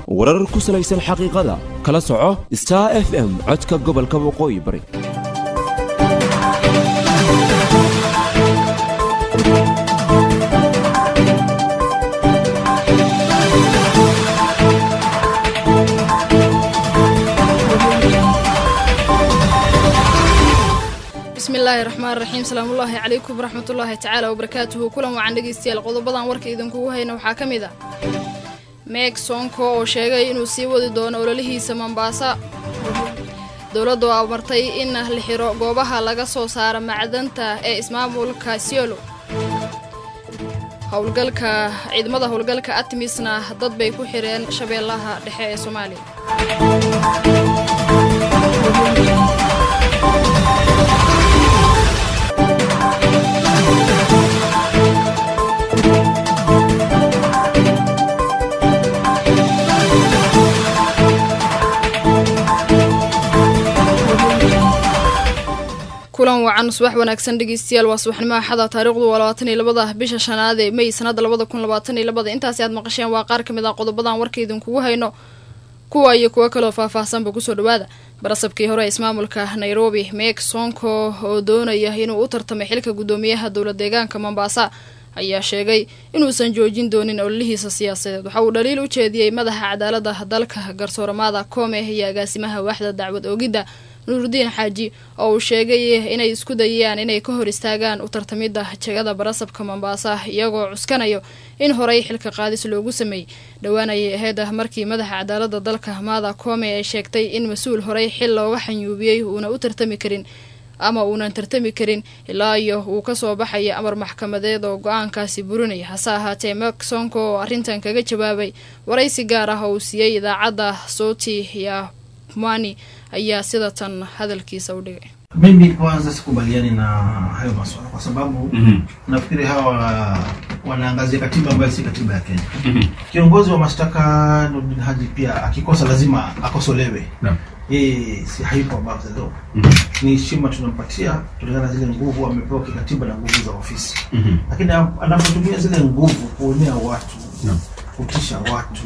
warar ku salaysan xaqiiqada kala soco star f m codka gobolka waqooyi bari bismillaahi raxmaan raxiim salaamullaahi calaykum waraxmatullaahi tacaala wabarakaatuhu kulan wacan dhegeystayaal qodobadan warka idinkugu hayna waxaa ka mid a meeg soonko oo sheegay inuu sii wadi doono ololihiisa mombaasa dowladda oo amartay in la xiro goobaha laga soo saara macdanta ee ismaamulka siolo howlgalka ciidamada howlgalka atmisna dad bay ku xireen shabeellaha dhexe ee soomaaliya kulan wacan subax wanaagsan dhegeystayaal waa subaxnimo axada taariikhdu waa labaatan iyo labada bisha shanaad ee may sanada labada kun labaatan iyo labada intaasi aad maqasheen waa qaar ka mid ah qodobadan warka idinkugu hayno kuwa iyo kuwo kaleo faahfaahsanba kusoo dhawaada barasabkii hore ee ismaamulka nairobi meeg soonko oo doonaya inuu u tartamay xilka guddoomiyaha dowla deegaanka mombaasa ayaa sheegay inuusan joojin doonin ololihiisa siyaasadeed waxa uu dhaliil u jeediyey madaxa cadaalada dalka garsooramada koome iyo agaasimaha waaxda dacwad oogidda nuurudiin xaaji oo uu sheegay inay isku dayayaan inay ka hor istaagaan u tartamidda jegada barasabka mombaasa iyagoo cuskanayo in horey xilka qaadis loogu sameeyey dhowaan ayay ahayd markii madaxa cadaalada dalka maada koome ay sheegtay in mas-uul horey xil looga xanyuubiyey uuna u tartami karin ama uunan tartami karin ilaa iyo uu kasoo baxaya amar maxkamadeed oo go-aankaasi burinaya hase ahaatee meksonko oo arrintan kaga jawaabay waraysi gaar ah oo uu siiyey idaacadda soti ya mani ayaa sida tan hadalkiisa u dhigay mimi kwanza sikubaliani na hayo maswala kwa sababu Mhm. nafikiri hawa wanaangazia katiba ambayo si katiba ya Kenya. Mhm. Kiongozi wa mashtaka Nurdin Haji pia akikosa lazima akosolewe. Naam. Yeye si hayupo above the law. Mhm. Ni heshima tunampatia kulingana na zile nguvu amepewa kikatiba na nguvu za ofisi, Mhm. lakini anapotumia zile nguvu kuonea watu, Naam. kutisha watu,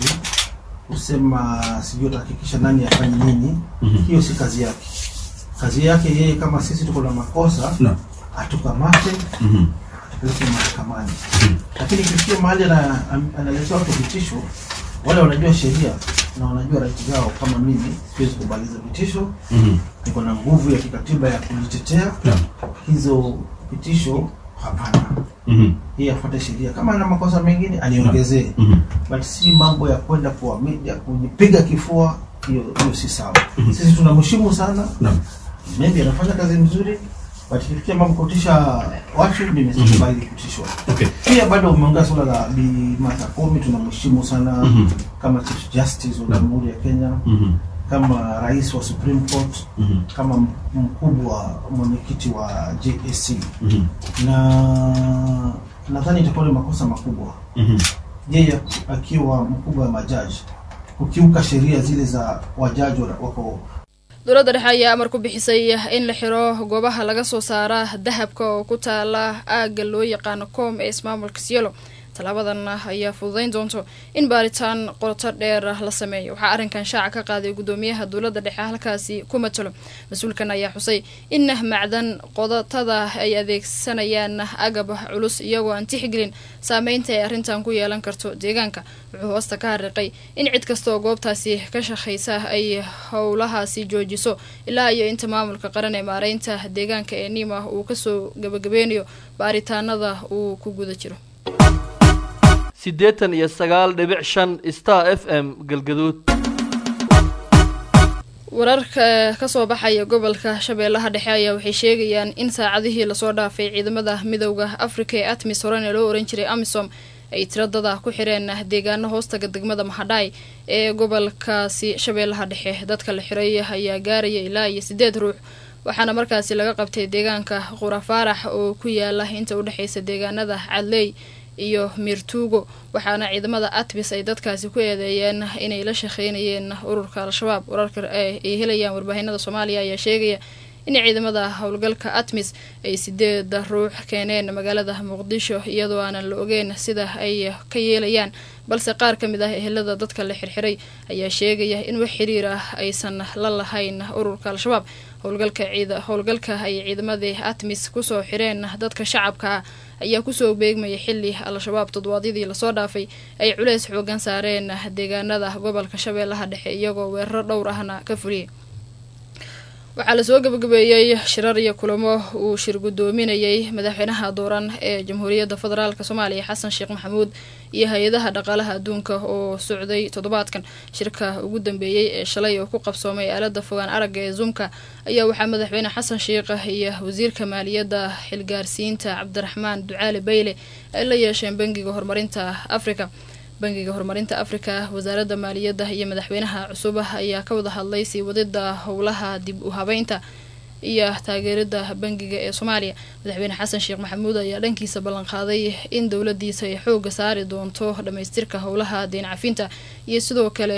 kusema sijui atahakikisha nani afanye nini, Mhm. hiyo si kazi yake. Kazi yake yeye, kama sisi tuko na makosa, Naam. atukamate Mhm. atupeleke mahakamani. Mhm. Lakini ikifikia mahali ana- an- analetea watu vitisho, wale wanajua sheria na wanajua right zao. Kama mimi siwezi kubaliza vitisho, Mhm. niko na nguvu ya kikatiba ya kujitetea. Naam. Hizo vitisho hapana, Mhm. yeye afuate sheria. Kama ana makosa mengine aniongezee, Mhm. but si mambo ya kwenda kwa media kujipiga kifua. Hiyo hiyo si sawa. Mhm. Sisi tunamheshimu sana, Naam. maybe anafanya kazi mzuri, but ikifikia mambo kutisha watu, mimi sikubali kutishwa. Okay. Pia bado umeongea suala la Bi Martha Koome, tunamheshimu sana Mhm. kama Chief Justice wa Naam. Jamhuri ya Kenya, Mhm. kama rais wa Supreme Court, Mhm. kama m- mkubwa mwenyekiti wa JSC, Mhm. na nadhani itakuwa ni makosa makubwa Mhm. yeye akiwa mkubwa wa majaji kukiuka sheria zile za wajaji wa- wako dowladda dhexe ayaa amar ku bixisay in la xiro goobaha laga soo saara dahabka oo ku taala aagga loo yaqaano coom ee ismaamulka sielo tallaabadan ayaa fududeyn doonto in baaritaan qoto dheer la sameeyo waxaa arrinkan shaaca ka qaaday guddoomiyaha dowladda dhexe halkaasi ku matalo mas-uulkan ayaa xusay in macdan qodatada ay adeegsanayaan agab culus iyagoo aan tixgelin saameynta ay arrintan ku yeelan karto deegaanka wuxuu hoosta ka hariiqay in cid kasta oo goobtaasi ka shaqaysa ay howlahaasi joojiso ilaa iyo inta maamulka qaran ee maareynta deegaanka ee niima uu kasoo gabagabeynayo baaritaanada uu ku guda jiro siddeetan iyo sagaal dhibic shan star f m galgaduud wararka kasoo baxaya gobolka shabeellaha dhexe ayaa waxay sheegayaan in saacadihii lasoo dhaafay ciidamada midowda afrika ee atmis horena loo oran jiray amisom ay tiradada ku xireen deegaano hoostaga degmada mahadhaay ee gobolkaasi shabeellaha dhexe dadka la xiray ayaa gaaraya ilaa iyo sideed ruux waxaana markaasi laga qabtay deegaanka qurafaarax oo ku yaala inta udhexeysa deegaanada cadley iyo miirtuugo waxaana ciidamada atmis ay dadkaasi ku eedeeyeen inay la shaqeynayeen ururka al-shabaab wararka ay helayaan warbaahinada soomaaliya ayaa sheegaya in ciidamada howlgalka atmis ay sideeda ruux keeneen magaalada muqdisho iyadoo aanan la ogeyn sida ay ka yeelayaan balse qaar ka mid ah ehelada dadka la xirxiray ayaa sheegaya in wax xiriir ah aysan la lahayn ururka al-shabaab howlgalka ciida howlgalka ay ciidamadii atmis kusoo xireen dadka shacabka ah ayaa kusoo beegmaya xili al-shabaab toddobaadyadii lasoo dhaafay ay culeys xoogan saareen deegaanada gobolka shabeellaha dhexe iyagoo weeraro dhowr ahna ka fuliyay waxaa lasoo gabagabeeyey shirar iyo kulamo uu shir guddoominayay madaxweynaha dooran ee jamhuuriyadda federaalk soomaaliya xasan sheekh maxamuud iyo hay-adaha dhaqaalaha adduunka oo socday toddobaadkan shirka ugu dambeeyey ee shalay oo ku qabsoomay aalada fogaan aragga ee zoomka ayaa waxaa madaxweyne xasan sheekh iyo wasiirka maaliyadda xilgaarsiinta cabdiraxmaan ducaali bayle ay la yeesheen bangiga horumarinta afrika bangiga horumarinta afrika wasaaradda maaliyadda iyo madaxweynaha cusub ayaa ka wada hadlay sii wadida howlaha dib u habeynta iyo taageerada bangiga ee soomaaliya madaxweyne xasan sheekh maxamuud ayaa dhankiisa ballanqaaday in dowladiisa ay xooga saari doonto dhamaystirka howlaha deen cafinta iyo sidoo kale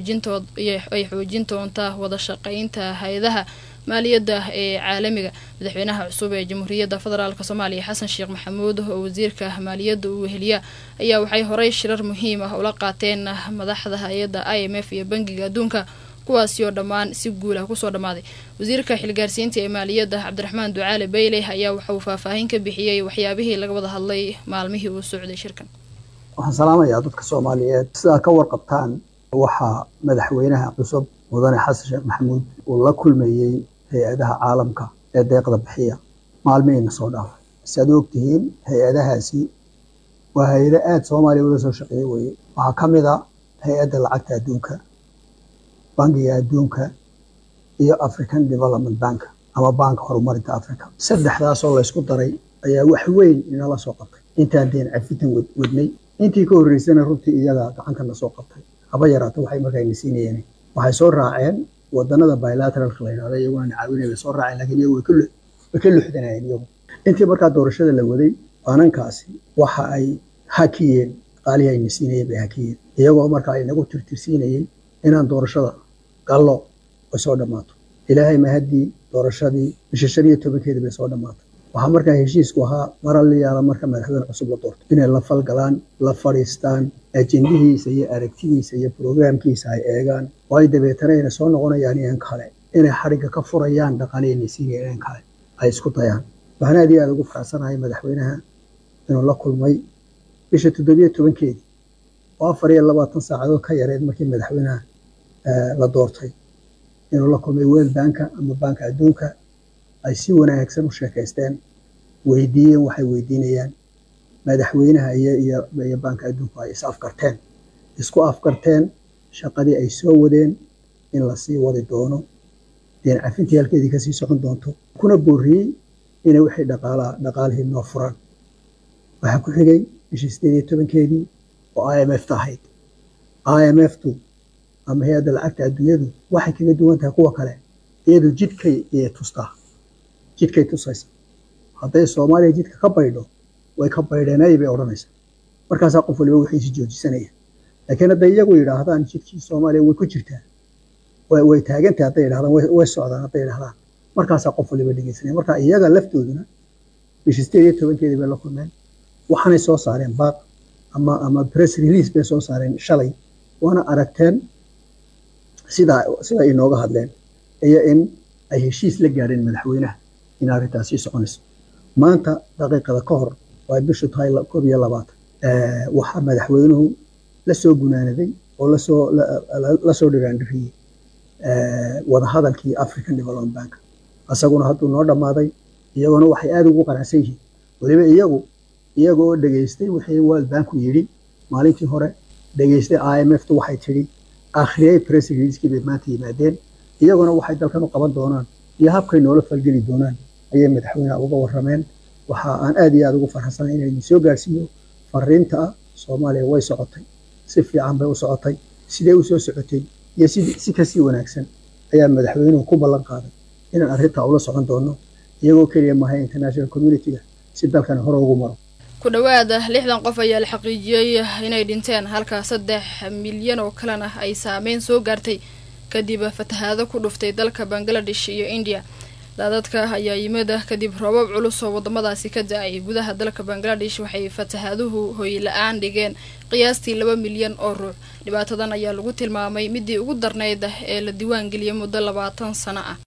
ay xoojin doonta wada shaqeynta hay-adaha maaliyadda ee caalamiga madaxweynaha cusub ee jamhuuriyadda federaalk soomaaliya xasan sheekh maxamuud oo wasiirka maaliyadda uu weheliya ayaa waxay horey shirar muhiim ah ula qaateen madaxda hay-adda i m f iyo bangiga adduunka kuwaasi oo dhammaan si guulah kusoo dhammaaday wasiirka xilgaarsiinta ee maaliyadda cabdiraxmaan ducaale bayle ayaa waxa uu faahfaahin ka bixiyey waxyaabihii laga wada hadlay maalmihii uu socday shirkan waxaan salaamayaa dadka soomaaliyeed sidaa ka warqabtaan waxaa madaxweynaha cusub mudane xasan sheekh maxamuud uu la kulmayey hay-adaha caalamka ee deeqda bixiya maalmihiina soo dhaafay si aad ogtihiin hay-adahaasi waa hay-ado aada soomaaliya ula soo shaqeeya weye waxaa ka mid a hay-adda lacagta adduunka bangiga adduunka iyo african development bank ama banka horumarinta africa saddexdaasoo laysku daray ayaa wax weyn inala soo qabtay intaan deen cafitan wadnay intii ka horreysana runtii iyaga gacankana soo qabtay haba yaraato waxay markayna siinayeen waxay soo raaceen wadanada bilateralka la yidhahda iyaguna na caawinay bay soo raaceen lakiin iyagu way ka luxdanayeen iyagu intii markaa doorashada la waday baanankaasi waxa ay hakiyeen qaalihii ayna siinayeen bay hakiyeen iyagoo markaa inagu tirtirsiinayey inaan doorashada gallo ay soo dhammaato ilaahay mahaddii doorashadii bisha shan iyo tobankeeda bay soo dhammaatay waxaa markaa heshiisku ahaa maraliyaala marka madaxweyne cusub la doorto inay la falgalaan la fadhiistaan ajendihiisa iyo aragtidiisa iyo brograamkiisa ay eegaan oo ay dabeetana ayna soo noqonayaan iyan kale inay xadhigga ka furayaan dhaqanayna siinayaan iyan kale ay isku dayaan waxaan aad iyo aada ugu faraxsanahay madaxweynaha inuu la kulmay bisha toddobiyo tobankeedii oo afar iyo labaatan saacadood ka yareed markii madaxweynaha la doortay inuu la kulmay world banka ama banka adduunka ay si wanaagsan u sheekaysteen weydiiyeen waxay weydiinayaan madaxweynaha iyo iyo banka adduunku ay is afgarteen isku afgarteen shaqadii ay soo wadeen in lasii wadi doono deen cafintii halkeedii kasii socon doonto kuna booriyey inay wixii dhaqaalaa dhaqaalihii noo furan waxaa ku xigay bishii sideed iyo tobankeedii oo i m f ta ahayd i m f tu ama hay-adda lacagta adduunyadu waxay kaga duwan tahay kuwa kale iyadu jidkay iyay tustaa jidkay tusaysa hadday soomaaliya jidka ka baydho way ka baydheenay bay odhanaysaa markaasaa qof waliba wixiisi joojisanaya laakiin hadday iyagu yidhaahdaan jidkii soomaaliya way ku jirtaa way taagantahay hadday yidhahdaan way socdaan hadday yidhahdaan markaasaa qof waliba dhegeysanaya marka iyaga laftooduna bishii sideed iyo tobankeedii bay la kulmeen waxaanay soo saareen baaq ama ama press release bay soo saareen shalay waana aragteen sidaa sida inooga hadleen iyo in ay heshiis la gaadheen madaxweynaha in arrintaas sii soconayso maanta daqiiqada ka hor oo ay bishu tahay koob iyo labaatan waxaa madaxweynuhu la soo gunaanaday oo lasoo la soo dhiraandhiriyey wadahadalkii african development bank isaguna hadduu noo dhammaaday iyaguna waxay aada ugu qanacsan yihiin weliba iyagu iyaga oo dhegaystay wixii world banku yidhi maalintii hore dhegaystay i m f tu waxay tidhi akhriyey press releasekii bay maanta yimaadeen iyaguna waxay dalkan u qaban doonaan iyo habkay noola falgeli doonaan ayay madaxweyneha uga warrameen waxa aan aad iyo aada ugu farxansanay inay idin soo gaarsiiyo fariinta ah soomaaliya way socotay si fiican bay u socotay sidee u soo socotay iyo si kasii wanaagsan ayaa madaxweynuhu ku ballan qaaday inaan arrintaa ula socon doono iyagoo keliya maahay international communitiga si dalkan hore ugu maro ku dhowaada lixdan qof ayaa la xaqiijiyey inay dhinteen halka saddex milyan oo kalena ay saameyn soo gaartay kadib fatahaado ku dhuftay dalka bangaladesh iyo indiya daadadka ayaa yimid kadib roobab culus oo wadamadaasi ka da-ay gudaha dalka bangladesh waxay fatahaaduhu hoy la-aan dhigeen qiyaastii laba milyan oo ruux dhibaatadan ayaa lagu tilmaamay midii ugu darnayd ee la diiwaan geliyay muddo labaatan sano ah